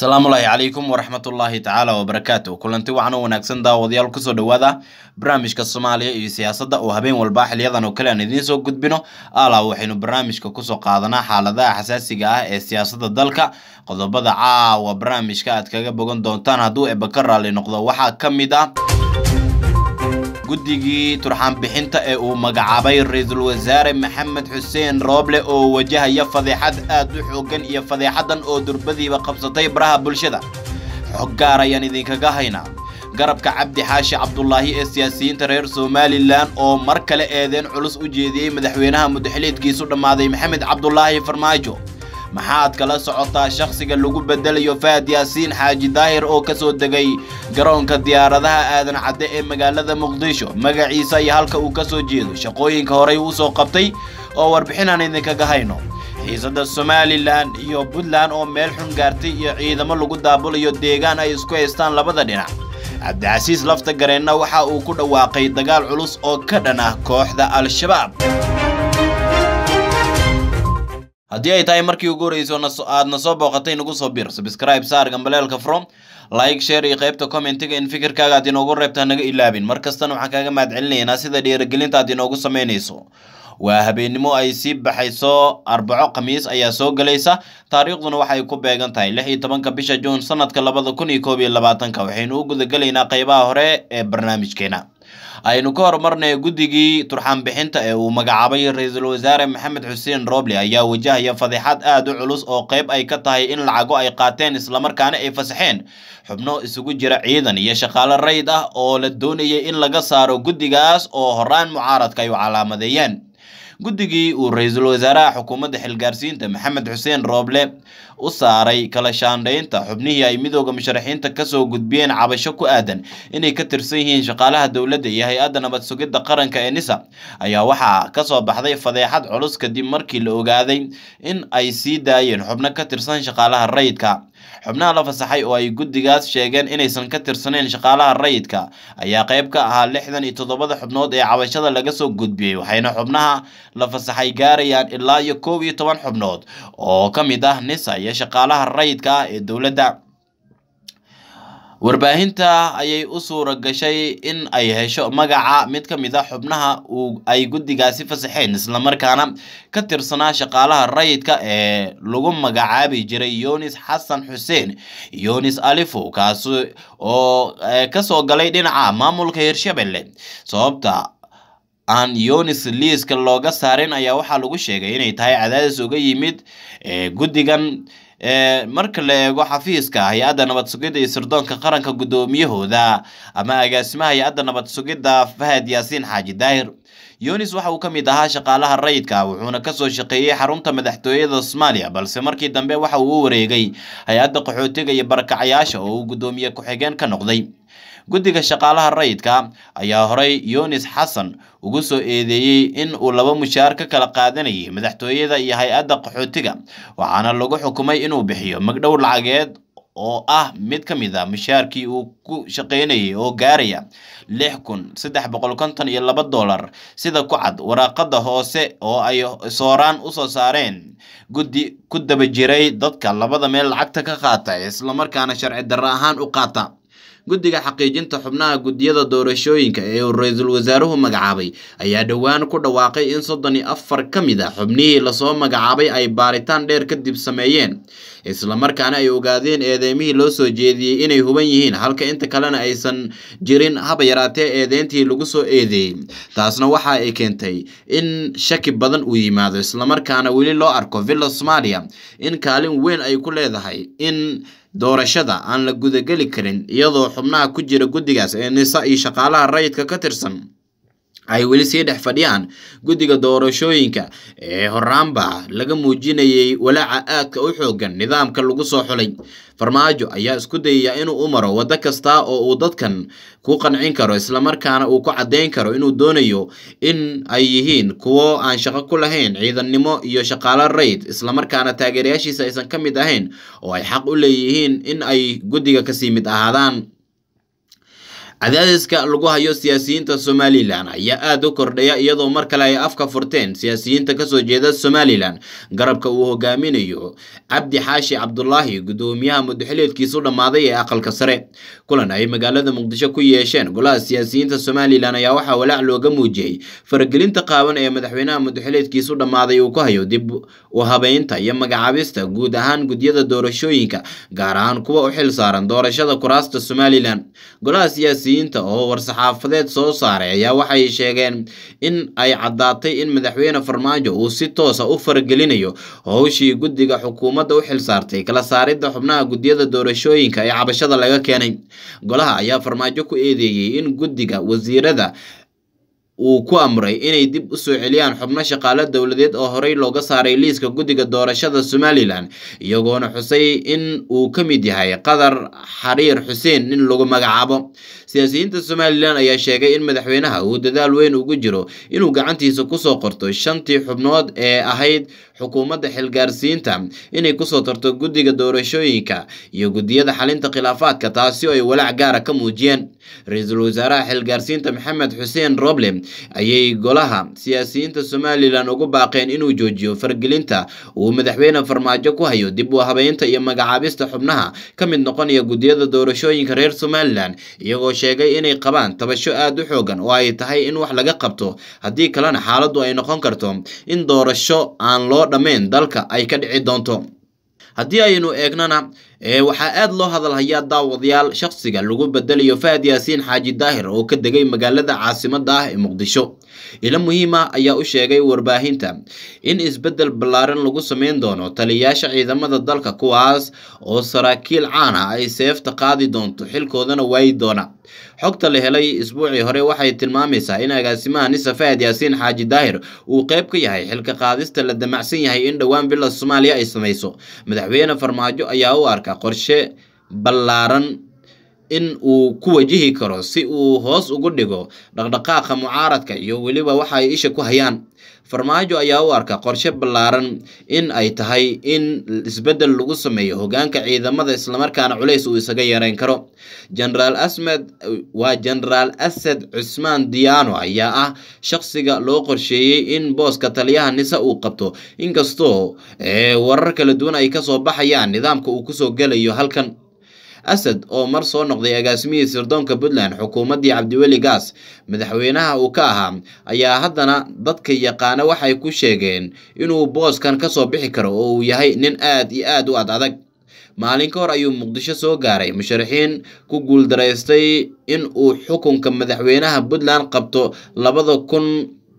asalaamullaahi calaykum waraxmatullaahi tacaala wabarakaatu kulanti wacan u wanaagsan daawadayaal kusoo dhowaada barnaamijka soomaaliya iyo siyaasadda oo habeen walba xiliyadan oo kale aan idiin soo gudbino alaa waxaynu barnaamijka kusoo qaadanaa xaaladaha xasaasiga ah ee siyaasadda dalka qodobada caawa barnaamijka aad kaga bogan doontaan hadduu eba ka raalli noqdo waxaa ka mid ah guddigii turxaan bixinta ee uu magacaabay ra-iisul wasaare maxamed xuseen rooble oo wajahaya fadeexad aad u xoogan iyo fadeexadan oo durbadiiba qabsatay baraha bulshada xog gaar ayaan idinkaga haynaa garabka cabdi xaashi cabdulaahi ee siyaasiyiinta reer somalilan oo mar kale eedeen culus u jeediyey madaxweynaha mudaxiliidkiisu dhammaaday maxamed cabdulaahi farmaajo maxaad kala socotaa shakhsiga lagu bedelayo faad yaasiin xaaji daahir oo ka soo degay garoonka diyaaradaha aadan cadde ee magaalada muqdisho magaciisa iyo halka uu ka soo jeedo shaqooyinka horey uu soo qabtay oo warbixin aan idinkaga hayno xiisada somalilan iyo puntland oo meel xun gaartay iyo ciidamo lagu daabulayo deegaan ay isku haystaan labada dhinac cabdicasiis lafta gareenna waxa uu ku dhawaaqay dagaal culus oo ka dhan ah kooxda al-shabaab haddii ay tahay markii ugu horreyso aadna soo booqatay nagu soo bir subscribe saar gambaleelka from like share iyo qaybta commentiga in fikirkaaga aad inoogu reebta naga ilaabin mar kastana waxaan kaaga mahad celinaynaa sida dhiirigelinta aad inoogu samaynayso waa habeennimo ay sii baxayso arbaco khamiis ayaa soo gelaysa taariikhduna waxay ku beegan tahay lix iyo tobanka bisha juun sanadka labada kun iyo koob iyo labaatanka waxaynu u gudagelaynaa qeybaha hore ee barnaamijkeena aynu ka horumarnay guddigii turxaan bixinta ee uu magacaabay ra-iisul wasaare maxamed xuseen roble ayaa wajahaya fadeexad aad u culus oo qeyb ay ka tahay in lacago ay qaateen islamarkaana ay fasaxeen xubno isugu jira ciidan iyo shaqaale rayd ah oo la doonayay in laga saaro guddigaas oo horaan mucaaradka ay u calaamadeeyeen guddigii uu ra-iisul wasaaraha xukuumadda xilgaarsiinta maxamed xuseen rooble u saaray kala shaandhaynta xubnihii ay midooda musharaxiinta kasoo gudbiyeen cabasho ku aadan inay ka tirsan yihiin shaqaalaha dowladda iyo hay-adda nabad sugidda qaranka ee nisa ayaa waxaa kasoo baxday fadeexad culus kadib markii la ogaaday in ay sii daayeen xubno ka tirsan shaqaalaha rayidka xubnaha la fasaxay oo ay guddigaas sheegeen inaysan ka tirsaneyn shaqaalaha rayidka ayaa qayb ka ahaa lixdan iyo toddobada xubnood ee cabashada laga soo gudbiyey waxayna xubnaha la fasaxay gaarayaan ilaa iyo koob iyo toban xubnood oo ka mid ah nisa iyo shaqaalaha rayidka ah ee dowladda warbaahinta ayay u suura gashay in ay hesho magaca mid ka mid a xubnaha uu ay guddigaasi fasaxeen islamarkaana ka tirsanaa shaqaalaha rayidka ee lagu magacaabi jiray yunis xasan xuseen yunis alifo kaasi oo kasoo galay dhinaca maamulka hirshabelle sababta aan yunis liiska looga saarin ayaa waxaa lagu sheegay inay tahay cadaadis uga yimid guddigan marka la eego xafiiska hay-adda nabad sugidda iyo sirdoonka qaranka guddoomiyahooda ama agaasimaha hay-adda nabad sugidda fahad yaasiin xaaji daahir yunis waxa uu ka mid ahaa shaqaalaha rayidka wuxuuna kasoo shaqeeyey xarunta madaxtooyada soomaaliya balse markii dambe waxa uu u wareegay hay-adda qaxootiga iyo barakacayaasha oo uu guddoomiye ku-xigeen ka noqday guddiga shaqaalaha rayidka ayaa horey yunis xasan ugu soo eedeeyey in uu laba mushaar ka kala qaadanayay madaxtooyada iyo hay-adda qaxootiga waxaana lagu xukumay inuu bixiyo magdhow lacageed oo ah mid ka mid a mushaarkii uu ku shaqaynayay oo gaaraya lix kun saddex boqol konton iyo laba dollar sida ku cad waraaqada hoose oo ay sooraan usoo saareen guddi ku daba jiray dadka labada meel lacagta ka qaata islamarkaana sharci darro ahaan u qaata guddiga xaqiijinta xubnaha guddiyada doorashooyinka ee uu ra-iisul wasaaruhu magacaabay ayaa dhowaan ku dhawaaqay in soddon iyo afar ka mid a xubnihii lasoo magacaabay ay baaritaan dheer kadib sameeyeen islamarkaana ay ogaadeen eedeymihii loo soo jeediyey inay huban yihiin halka inta kalena aysan jirin haba yaraatee eedeyntii lagu soo eedeeyey taasna waxa ay keentay in shaki badan uu yimaado islamarkaana weli loo arko villa soomaaliya in kaalin weyn ay ku leedahay in doorashada aan la gudageli karin iyadoo xubnaha ku jira guddigaas ee nisa iyo shaqaalaha rayidka ka tirsan ay weli sii dhex fadhiyaan guddiga doorashooyinka ee horaanba laga muujinayay walaaca aadka u xoogan nidaamka lagu soo xulay farmaajo ayaa isku dayaya inuu u maro waddo kasta oo uu dadkan ku qancin karo islamarkaana uu ku caddayn karo inuu doonayo in ay yihiin kuwo aan shaqo ku lahayn ciidannimo iyo shaqaalo rayd islamarkaana taageerayaashiisa aysan ka mid ahayn oo ay xaq u leeyihiin in ay guddiga kasii mid ahaadaan cadaadiska lagu hayo siyaasiyiinta somalilan ayaa aada u kordhaya iyadoo mar kale ay afka furteen siyaasiyiinta kasoo jeeda somalilan garabka uu hogaaminayo cabdi xaashi cabdulaahi gudoomiyaha mudaxileedkiisu dhammaaday ee aqalka sare kulan ay magaalada muqdisho ku yeesheen golaha siyaasiyiinta somalilan ayaa waxaa walaac looga muujiyey faragelinta qaawan ee madaxweynaha mudaxileedkiisu dhammaaday uu ku hayo dib u habeynta iyo magacaabista guud ahaan gudyada doorashooyinka gaar ahaan kuwa u xil saaran doorashada kuraasta somalilan golaha siyaasiyiinta oo war-saxaafadeed soo saaray ayaa waxay sheegeen in ay caddaatay in madaxweyne farmaajo uu si toosa u faragelinayo howshii guddiga xukuumadda u xil saartay kala saaridda xubnaha gudyada doorashooyinka ee cabashada laga keenay golaha ayaa farmaajo ku eedeeyey in guddiga wasiirada uu ku amray inay dib u soo celiyaan xubno shaqaale dowladeed oo horey looga saaray liiska guddiga doorashada somalilan iyagoona xusay in uu ka mid yahay qadar xariir xuseen in lagu magacaabo siyaasiyiinta somalilan ayaa sheegay in madaxweynaha uu dadaal weyn ugu jiro inuu gacantiisa kusoo qorto shantii xubnood ee ahayd xukuumadda xilgaarsiinta inay kusoo tarto guddiga doorashooyinka iyo guddiyada xalinta khilaafaadka taasi oo ay walaac gaara ka muujiyeen ra-iisul wasaaraha xilgaarsiinta maxamed xuseen roble ayay golaha siyaasiyiinta somalilan ugu baaqeen inuu joojiyo fargelinta uu madaxweyne farmaajo ku hayo dib u habeynta iyo magacaabista xubnaha ka mid noqonaya guddiyada doorashooyinka reer somalilan iyagoo sheegay inay qabaan tabasho aada u xoogan oo ay tahay in wax laga qabto haddii kalena xaaladdu ay noqon karto in doorasho aan loo dhammayn dalka ay ka dhici doonto haddii aynu eegnana waxaa aada loo hadalhayaa daawadayaal shaqsiga lagu bedelayo fahad yaasiin xaaji daahir oo ka degay magaalada caasimadda ah ee muqdisho ilo muhiima ayaa u sheegay warbaahinta in isbeddel ballaaran lagu sameyn doono taliyayaasha ciidamada dalka kuwaas oo saraakiil caan ah ay seefta qaadi doonto xilkoodana waayi doona xogta la helay isbuucii hore waxay tilmaamaysaa in agaasimaha nisa fahad yaasiin xaaji daahir uu qayb ka yahay xilka qaadista la damacsan yahay in dhowaan bila soomaaliya ay samayso madaxweyne farmaajo ayaa u arka qorshe ballaaran in uu ku wajihi karo si uu hoos ugu dhigo dhaqdhaqaaqa mucaaradka iyo weliba waxa ay isha ku hayaan farmaajo ayaa u arka qorshe ballaaran in ay tahay in isbeddel lagu sameeyo hogaanka ciidamada islamarkaana culays uu isaga yareyn karo generaal asmed waa generaal asad cusmaan diyaano ayaa ah shaqsiga loo qorsheeyey in booska taliyaha nise uu qabto inkastoo warar kala duwan ay kasoo baxayaan nidaamka uu kusoo gelayo halkan asad oo mar soo noqday agaasimihii sirdoonka puntland xukuumaddii cabdiweli gaas madaxweynaha uu ka ahaa ayaa haddana dadka yaqaana waxay ku sheegeen inuu booskan kasoo bixi karo oo uu yahay nin aad iyo aad u ad adag maalin ka hor ayuu muqdisho soo gaaray musharaxiin ku guuldaraystay in uu xukunka madaxweynaha puntland qabto labada kun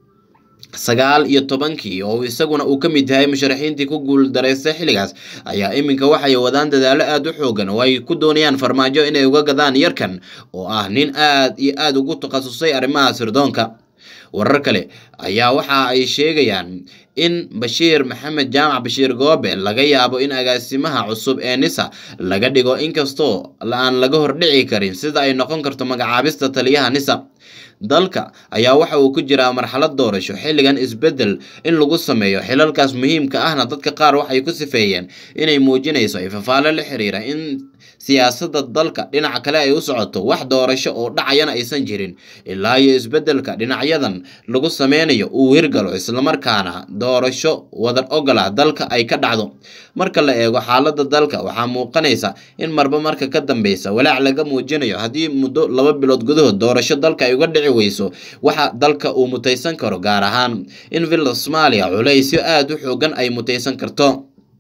sagaal iyo tobankii oo isaguna uu ka mid yahay musharaxiintii ku guuldaraystay xilligaas ayaa iminka waxay wadaan dadaalo aada u xoogan oo ay ku doonayaan farmaajo inay uga gadaan yarkan oo ah nin aad iyo aada ugu takhasusay arrimaha sirdoonka warar kale ayaa waxa ay sheegayaan in bashiir maxamed jaamac bashiir goobe laga yaabo in agaasimaha cusub ee nisa laga dhigo inkastoo aan laga hordhici karin sida ay noqon karto magacaabista taliyaha nisa dalka ayaa waxa uu ku jiraa marxalad doorasho xilligan isbeddel in lagu sameeyo xilalkaas muhiimka ahna dadka qaar waxay ku sifeeyeen inay muujinayso ifafaale la xiriira in siyaasadda dalka dhinaca kale ay u socoto wax doorasho oo dhacayana aysan jirin ilaa iyo isbeddelka dhinacyadan lagu sameynayo uu hirgalo islamarkaana doorasho wadar ogola dalka ay ka dhacdo marka la eego xaaladda dalka waxaa muuqanaysa in marba marka ka dambeysa walaac laga muujinayo haddii muddo laba bilood gudahood doorasho dalka ay uga dhici weyso waxa dalka uu mutaysan karo gaar ahaan in villa soomaaliya culaysyo aada u xoogan ay mutaysan karto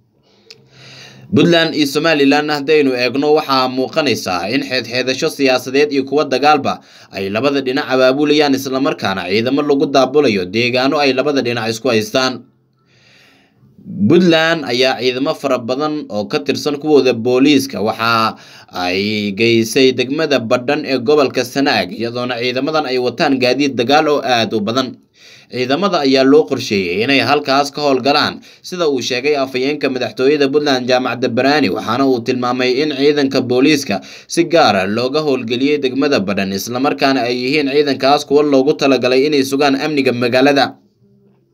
puntland iyo somalilan haddaynu eegno waxaa muuqanaysaa in xeedxeedasho siyaasadeed iyo kuwa dagaalba ay labada dhinac abaabulayaan islamarkaana ciidamo lagu daabulayo deegaano ay labada dhinac isku haystaan puntland ayaa ciidamo fara badan oo ka tirsan kuwooda booliiska waxa ay geysay degmada badhan ee gobolka sanaag iyadoona ciidamadan ay wataan gaadiid dagaal oo aada u badan ciidamada ayaa loo qorsheeyey inay halkaas ka howlgalaan sida uu sheegay afhayeenka madaxtooyada puntland jaamacadda baraani waxaana uu tilmaamay in ciidanka booliiska si gaara looga howlgeliyey degmada badhan islamarkaana ay yihiin ciidankaas kuwa loogu talagalay inay sugaan amniga magaalada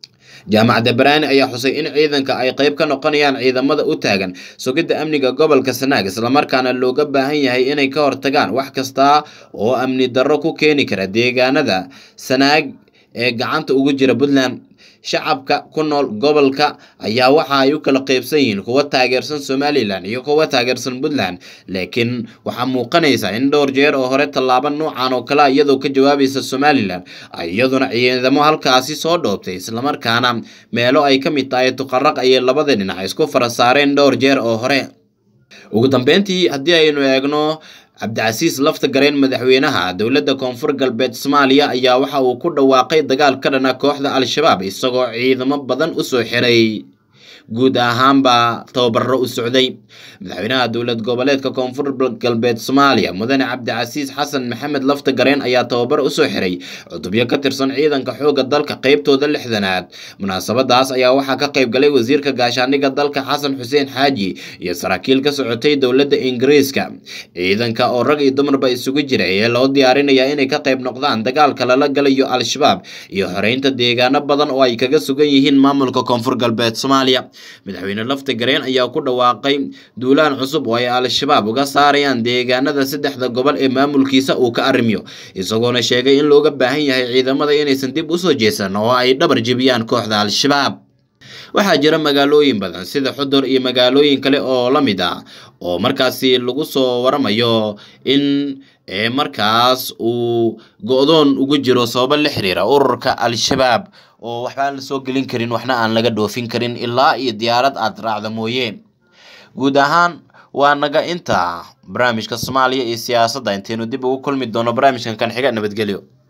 jaamacadda baraani ayaa xusay in ciidanka ay qayb ka noqonayaan ciidamada u taagan sugidda amniga gobolka sanaag islamarkaana looga baahan yahay inay ka hortagaan wax kasta oo amni darro ku keeni kara deegaanada sanaag ee gacanta ugu jira puntland shacabka ku nool gobolka ayaa waxa ay u kala qeybsan yihiin kuwa taageersan somalilan iyo kuwa taageersan puntland laakiin waxaa muuqanaysa in dhowr jeer oo hore tallaabo noocan oo kale iyadoo ka jawaabaysa somalilan iyaduna ciidamo halkaasi soo dhoobtay islamarkaana meelo ay ka mid tahay tuqaraq ayay labada dhinac isku fara saareen dhowr jeer oo hore ugu dambeyntii haddii aynu eegno cabdicasiis lafta gareen madaxweynaha dowladda koonfur galbeed soomaaliya ayaa waxa uu ku dhawaaqay dagaal ka dhana kooxda al-shabaab isagoo ciidamo badan u soo xiray guud ahaanba tababaro u socday madaxweynaha dowlad goboleedka koonfur galbeed soomaaliya mudane cabdicasiis xasan maxamed lafta gareen ayaa tababar usoo xiray cutubyo ka tirsan ciidanka xoogga dalka qeybtooda lixdanaad munaasabadaas ayaa waxaa ka qayb galay wasiirka gaashaaniga dalka xasan xuseen xaaji iyo saraakiil ka socotay dowladda ingiriiska ciidanka oo rag iyo dumarba isugu jira ee loo diyaarinayaa inay ka qayb noqdaan dagaalka lala galayo al-shabaab iyo xoreynta deegaano badan oo ay kaga sugan yihiin maamulka koonfur galbeed soomaaliya madaxweyne lafta gareen ayaa ku dhawaaqay duulaan cusub oo ay al-shabaab uga saarayaan deegaanada saddexda gobol ee maamulkiisa uu ka arrimiyo isagoona sheegay in looga baahan yahay ciidamada inaysan dib usoo jeesan oo ay dhabar jebiyaan kooxda al-shabaab waxaa jira magaalooyin badan sida xudur iyo magaalooyin kale oo la mid ah oo markaasi lagu soo waramayo in markaas uu go-doon ugu jiro sababo la xiriira ururka al-shabaab oo waxba aan la soo gelin karin waxna aan laga dhoofin karin ilaa iyo diyaarad aad raacda mooye guud ahaan waa naga inta barnaamijka soomaaliya iyo siyaasadda intaynu dib ugu kulmi doono barnaamijkan kan xiga nabadgelyo